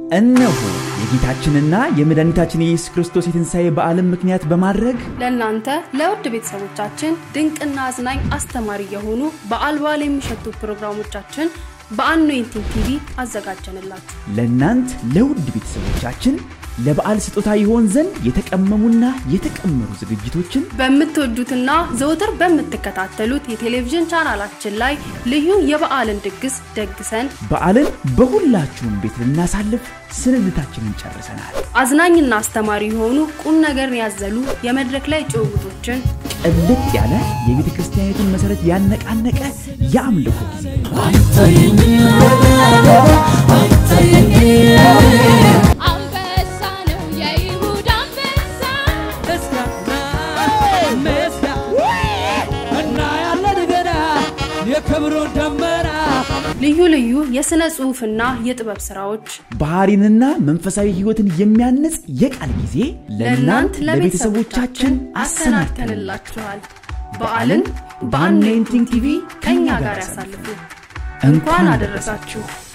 እነሆ የጌታችንና የመድኃኒታችን የኢየሱስ ክርስቶስ የትንሣኤ በዓልን ምክንያት በማድረግ ለእናንተ ለውድ ቤተሰቦቻችን ድንቅና አዝናኝ አስተማሪ የሆኑ በዓል በዓል የሚሸቱ ፕሮግራሞቻችን በአኖይንቲንግ ቲቪ አዘጋጀንላችሁ። ለእናንት ለውድ ቤተሰቦቻችን ለበዓል ስጦታ ይሆን ዘንድ የተቀመሙና የተቀመሩ ዝግጅቶችን በምትወዱትና ዘውትር በምትከታተሉት የቴሌቪዥን ቻናላችን ላይ ልዩ የበዓልን ድግስ ደግሰን በዓልን በሁላችሁም ቤት ልናሳልፍ ስንብታችንን ጨርሰናል። አዝናኝና አስተማሪ የሆኑ ቁም ነገርን ያዘሉ የመድረክ ላይ ጭውውቶችን ቅልጥ ያለ የቤተ ክርስቲያኒቱን መሠረት ያነቃነቀ የአምልኮ ጊዜ አንበሳ ነው የይሁዳ አንበሳ እናያለን ገና የክብሩን ደመና ልዩ ልዩ የሥነ ጽሑፍና የጥበብ ሥራዎች ባህሪንና መንፈሳዊ ሕይወትን የሚያንጽ የቃል ጊዜ ለእናንት ለቤተሰቦቻችን አሰናድተንላችኋል። በዓልን በአኖይንቲንግ ቲቪ ከእኛ ጋር ያሳልፉ። እንኳን አደረሳችሁ።